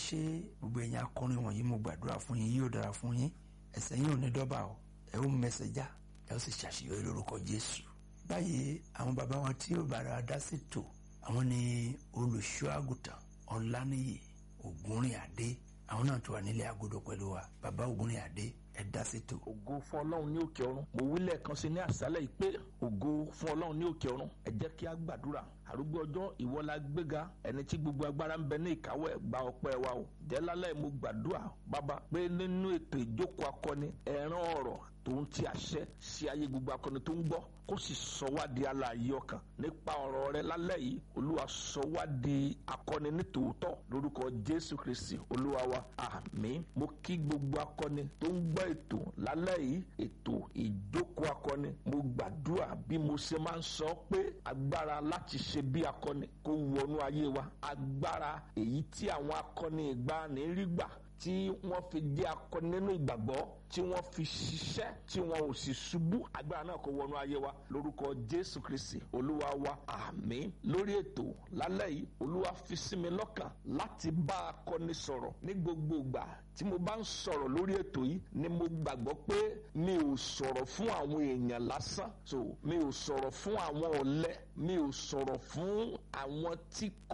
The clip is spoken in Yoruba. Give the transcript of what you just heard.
ṣé gbogbo ẹ̀yin akọrin wọ̀nyí mo gbàdúrà fún yín yóò dára fún yín ẹsẹ̀ yín ò ní dọ́bà o ẹ ó mẹsẹ̀ já ẹ ó sì ṣàṣeyọrí lórúkọ Jésù báyìí àwọn bàbá wọn tí yóò bára dá sí tò àwọn ni olùṣọ́ àgùntàn Ọláníyì Ògúnrìn Adé àwọn náà tó wà nílé agodo pẹ̀lú wa bàbá Ògúnrìn Adé ẹ dá sí tò. ògo fún ọlọ́run ní òkè ọ̀run mo wí lẹ́ẹ̀kan sí ní àṣálẹ̀ yìí pé ògo fún ọlọ́run ní òkè ọ̀run ẹ jẹ́ kí a gbàdúrà àrúgbó ọjọ́ ìwọ la gbéga ẹni tí gbogbo agbára ń bẹ ní ìkáwọ́ ẹ̀ gba ọpẹ́ wa o jẹ́ lálẹ́ mo gbàdúrà bàbá pé nínú ètò ìjókòó akọni ẹ̀ràn ọ̀rọ̀ tó ń ti àṣẹ sí ayé gbogbo akọni tó ń gbọ́ kó sì sọ wá di alààyè ọkàn nípa ọ̀rọ̀ rẹ lálẹ́ yìí olúwa sọ wá di akọni ní tòótọ́ lórúkọ jésù kristi olúwa wa àmín mo kí gbogbo akọni tó ń gbọ́ ètò lálẹ́ yìí ètò ìjókòó akọni mo gbàdúrà bí mo ṣe máa ń sọ pé agbára láti ṣe bí akọni kó wọnú ayé wa agbára èyí tí àwọn akọni ìgbàanì rí gbà tí wọ́n fi jẹ́ akọni nínú ìgbàgbọ́ tí wọ́n fi ṣiṣẹ́ tí wọ́n ò sì ṣubú agbára náà kó wọnú ayé wa lórúkọ jésù kristi olúwa wa àmín lórí ètò lálẹ́ yìí olúwa fi sí mi lọ́kàn láti bá akọni sọ̀rọ̀ ní gbogbo ìgbà tí mo bá ń sọ̀rọ̀ lórí ètò yìí ni mo gbàgbọ́ pé mi ò sọ̀rọ̀ fún àwọn èèyàn lásán so mi ò sọ̀rọ̀ fún àwọn ọ̀lẹ mi ò sọ̀rọ̀ fún àwọn tí kò